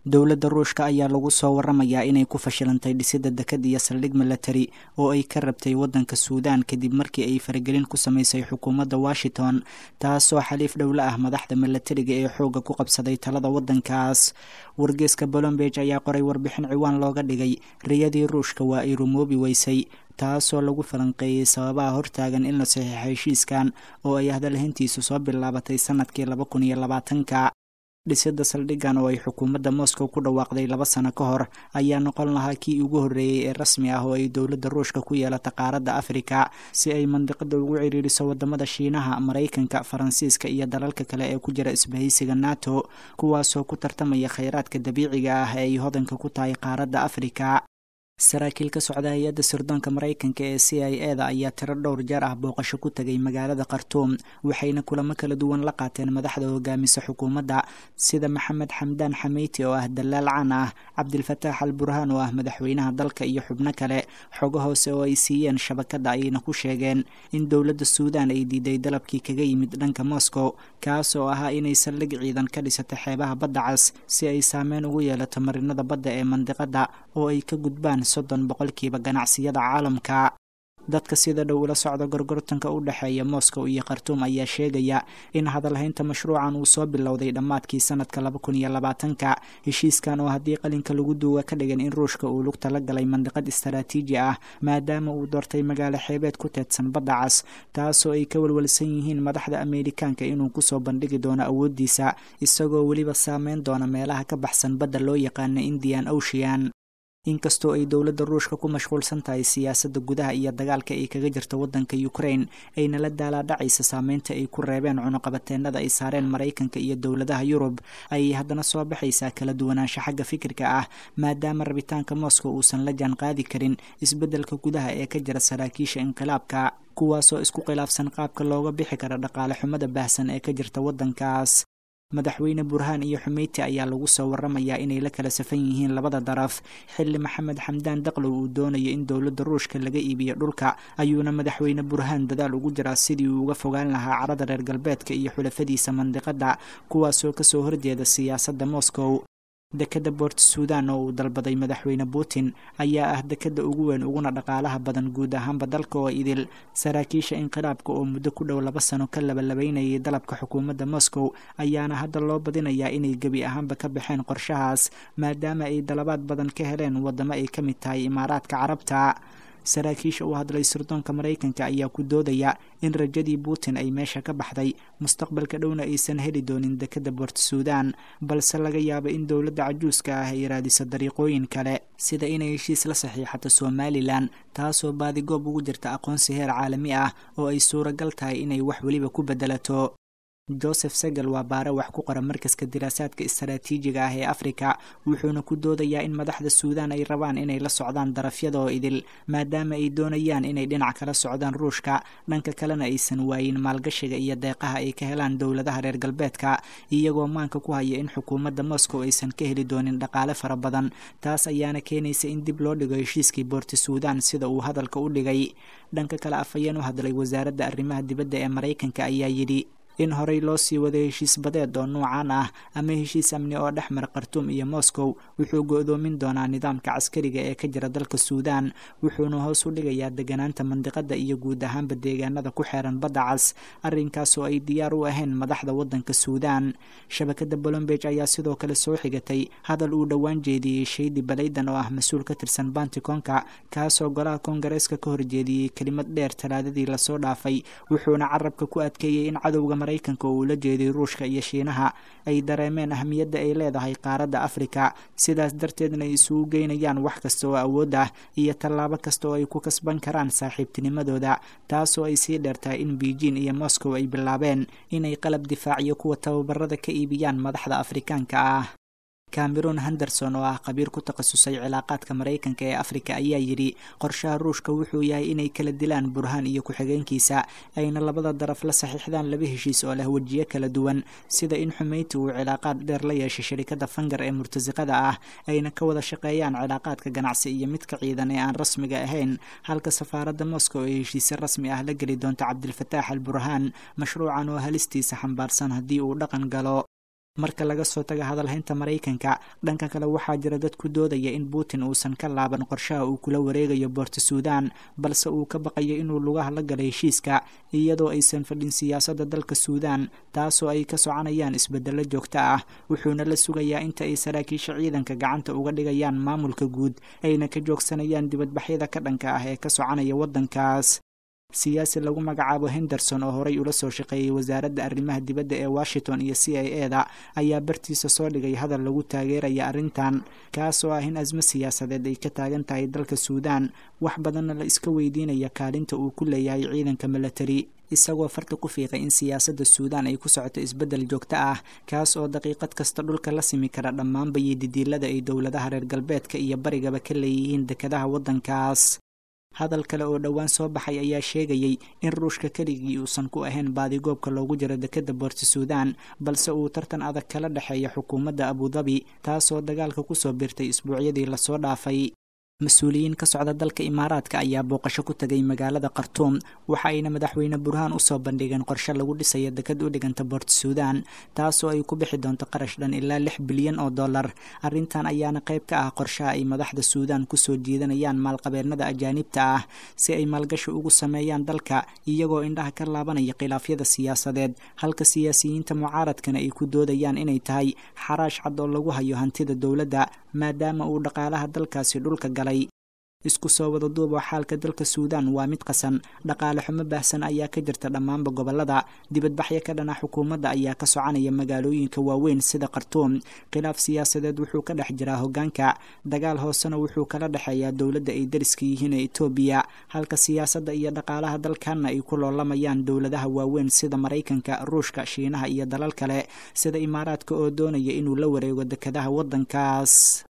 dowladda ruushka ayaa lagu soo waramayaa inay ku fashilantay dhisidda dekad iyo saldhig milatari oo ay ka rabtay waddanka suudaan kadib markii ay faragelin ku samaysay xukuumadda washington taasoo xaliif dhowle ah madaxda milatariga ee xoogga ku qabsaday talada waddankaas wargeeska bolombeg ayaa qoray warbixin ciwaan looga dhigay riyadii ruushka waa ay rumoobi weysay taasoo lagu falanqeeyey sababaha hortaagan in la saxiixo heshiiskan oo ay hadalhayntiisu soo bilaabatay sanadkii laba kun iyo labaatanka dhisidda saldhiggan oo ay xukuumadda moscow ku dhawaaqday laba sano ka hor ayaa noqon lahaa kii ugu horreeyey ee rasmi ah oo ay dowladda ruushka ku yeelata qaaradda afrika si ay mandiqada ugu cidhiidhiso wadamada shiinaha maraykanka faransiiska iyo dalalka kale ee ku jira isbahaysiga nato kuwaasoo ku tartamaya kheyraadka dabiiciga ah ee ay hodanka ku tahay qaaradda afrika saraakiil ka socda hay-adda sirdoonka maraykanka ee c i e da ayaa tiro dhowr jeer ah booqasho ku tegay magaalada khartuum waxayna kulamo kala duwan la qaateen madaxda hogaamisa xukuumadda sida maxamed xamdaan xameyti oo ah dalaal caan ah cabdilfataax al burhaan oo ah madaxweynaha dalka iyo xubno kale xogo hoose oo ay siiyeen shabakadda ayayna ku sheegeen in dowladda suudaan ay diiday dalabkii kaga yimid dhanka moscow kaas oo ahaa inay saldhig ciidan ka dhisato xeebaha badda cas si ay saameyn ugu yeelato marinada badda ee mandiqadda oo ay ka gudbaan soddon boqolkiiba ganacsiyada caalamka dadka sida dhow ula socda gorgortanka u dhexeeya moscow iyo khartuum ayaa sheegaya in hadalhaynta mashruucan uu soo bilowday dhammaadkii sanadka laba kun iyo labaatanka heshiiskan oo haddii qalinka lagu duuga ka dhigan in ruushka uu lugta la galay mandiqad istaraatiiji ah maadaama uu doortay magaalo xeebeed ku teedsan badda cas taasoo ay ka walwalsan yihiin madaxda ameerikaanka inuu kusoo bandhigi doono awooddiisa isagoo weliba saameyn doona meelaha ka baxsan badda loo yaqaana indian ocean inkastoo ay dowladda ruushka ku mashquulsan tahay siyaasadda gudaha iyo dagaalka ay kaga jirto waddanka ukraine ayna la daalaadhacaysa saameynta ay ku reebeen cunuqabateenada ay saareen maraykanka iyo dowladaha yurub ayay haddana soo baxaysaa kala duwanaansho xagga fikirka ah maadaama rabitaanka moscow uusan la jaan qaadi karin isbeddelka gudaha ee ka jira saraakiisha inqilaabka kuwaasoo isku khilaafsan qaabka looga bixi kara dhaqaale xumada baahsan ee ka jirta waddankaas madaxweyne burhaan iyo xumeyti ayaa lagu soo waramayaa inay la kala safan yihiin labada daraf xilli maxamed xamdaan daqlow uu doonayo in dowladda ruushka laga iibiyo dhulka ayuuna madaxweyne burhaan dadaal ugu jiraa sidii uu uga fogaan lahaa carada reer galbeedka iyo xulafadiisa mandiqadda kuwaasoo kasoo horjeeda siyaasadda moscow dekadda boort suudan oo uu dalbaday madaxweyne putin ayaa ah dekadda ugu weyn uguna dhaqaalaha badan guud ahaanba dalka oo idil saraakiisha inqilaabka oo muddo ku dhow laba sano ka labalabaynayay dalabka xukuumadda moscow ayaana hadda loo badinayaa inay gebi ahaanba ka baxeen qorshahaas maadaama ay dalabaad badan ka heleen waddamo ay ka mid tahay imaaraadka carabta saraakiisha u hadlay sirdoonka maraykanka ayaa ku doodaya in rajadii putin ay meesha ka baxday mustaqbalka dhowna aysan heli doonin dekadda boort suudan balse laga yaabo in dowladda cajuuska ah ay raadiso dariiqooyin kale sida inay heshiis la saxiixato somalilan taasoo baadigoob ugu jirta aqoonsi heer caalami ah oo ay suuragal tahay inay wax weliba ku beddelato joseph segel waa baare wax ku qora markaska diraasaadka istaraatiijiga ah ee afrika wuxuuna ku doodayaa in madaxda suudaan ay rabaan inay la socdaan darafyada oo idil maadaama ay doonayaan inay dhinac kala socdaan ruushka dhanka kalena aysan waayin maalgashiga iyo deeqaha ay ka helaan dowladaha reer galbeedka iyagoo maanka ku haya in xukuumadda moscow aysan ka heli doonin dhaqaale fara badan taas ayaana keenaysa in dib loo dhigo heshiiskii boorti suudaan sida uu hadalka u dhigay dhanka kale afhayeen u hadlay wasaaradda arrimaha dibadda ee maraykanka ayaa yidhi in horey loo sii waday heshiis badeed oo nuucan ah ama heshiis amni oo dhex mara khartuum iyo moscow wuxuu go-doomin doonaa nidaamka caskariga ee ka jira dalka suudaan wuxuuna hoos u dhigayaa deganaanta mandiqada iyo guud ahaanba deegaanada ku xeeran badda cas arrinkaas oo ay diyaar u ahayn madaxda waddanka suudaan shabakadda bolombeg ayaa sidoo kale soo xigatay hadal uu dhowaan jeediyey shaydi balaydan oo ah mas-uul ka tirsan bantikonka kaasoo golaha koongareeska ka horjeediyey kelimad dheer talaadadii lasoo dhaafay wuxuuna carabka ku adkeeyey in cadowga maraykanka oo uu la jeeday ruushka iyo shiinaha ay dareemeen ahmiyadda ay leedahay qaaradda afrika sidaas darteedna ay isugu geynayaan wax kasta oo awood ah iyo tallaabo kasta oo ay ku kasban karaan saaxiibtinimadooda taasoo ay sii dheertahay in beijing iyo moscow ay bilaabeen inay qalab difaac iyo kuwa tababarada ka iibiyaan madaxda afrikaanka ah cameron henderson oo ah khabiir ku takhasusay cilaaqaadka maraykanka ee afrika ayaa yidhi qorshaha ruushka wuxuu yahay inay kala dilaan burhaan iyo ku-xigeenkiisa ayna labada daraf la saxiixdaan laba heshiis oo leh wejiyo kala duwan sida in xumeyti uu cilaaqaad dheer la yeeshay shirikadda fangar ee murtasiqada ah ayna ka wada shaqeeyaan cilaaqaadka ganacsi iyo midka ciidan ee aan rasmiga ahayn halka safaaradda moscow ee heshiise rasmi ah la geli doonto cabdilfataax al burhaan mashruucan oo halistiisa xambaarsan haddii uu dhaqan galo marka laga soo taga hadalhaynta maraykanka dhanka kale waxaa jira dad ku doodaya in putin uusan ka laaban qorshaha uu kula wareegayo boorta suudan balse uu ka baqayo inuu lugaha la gala heshiiska iyadoo aysan fadhin siyaasadda dalka suudan taasoo ay ka soconayaan isbedelo joogto ah wuxuuna la sugayaa inta ay saraakiisha ciidanka gacanta uga dhigayaan maamulka guud ayna ka joogsanayaan dibadbaxyada ka dhanka ah ee ka soconaya waddankaas siyaasi lagu magacaabo henderson oo horey ula soo shaqeeyey wasaaradda arrimaha dibadda ee washington iyo c i e da ayaa bartiisa soo dhigay hadal lagu taageeraya arrintan kaasoo ah in asmo siyaasadeed ay ka taagan tahay dalka suudan wax badanna la iska weydiinaya kaalinta uu ku leeyahay ciidanka milatari isagoo farta ku fiiqay in siyaasadda suudan ay ku socoto isbeddel joogto ah kaas oo daqiiqad kasta dhulka la simi kara dhammaanba iyo didiilada ay dowladaha reer galbeedka iyo barigaba ka leeyihiin dekadaha waddankaas hadal kale oo dhowaan soo baxay ayaa sheegayey in ruushka keligii uusan ku ahayn baadigoobka loogu jiro dekadda boorta suudan balse uu tartan adag kala dhexeeya xukuumadda abudabi taasoo dagaalka kusoo birtay isbuucyadii lasoo dhaafay mas-uuliyiin ka socda dalka imaaraadka ayaa booqasho ku tegay magaalada khartuum waxa ayna madaxweyne burhaan usoo bandhigeen qorshe lagu dhisayo dekad u dhiganta boort suudan taasoo ay ku bixi doonto qarash dhan ilaa lix bilyan oo dollar arrintan ayaana qayb ka ah qorshaha ay madaxda suudan kusoo jiidanayaan maalqabeennada ajaanibta ah si ay maalgashi ugu sameeyaan dalka iyagoo indhaha ka laabanaya khilaafyada siyaasadeed halka siyaasiyiinta mucaaradkana ay ku doodayaan inay tahay xaraash cad oo lagu hayo hantida dowladda maadaama uu dhaqaalaha dalkaasi dhulka galay isku soo wada duuba xaalka dalka suudan waa mid qasan dhaqaale xumo baahsan ayaa ka jirta dhammaanba gobolada dibadbaxyo ka dhana xukuumadda ayaa ka soconaya magaalooyinka waaweyn sida khartuum khilaaf siyaasadeed wuxuu ka dhex jiraa hoggaanka dagaal hoosena wuxuu kala dhexeeyaa dowladda ay dariska yihiin ee etoobiya halka siyaasadda iyo dhaqaalaha dalkanna ay ku loolamayaan dowladaha waaweyn sida maraykanka ruushka shiinaha iyo dalal kale sida imaaraadka oo doonaya inuu la wareego dekadaha waddankaas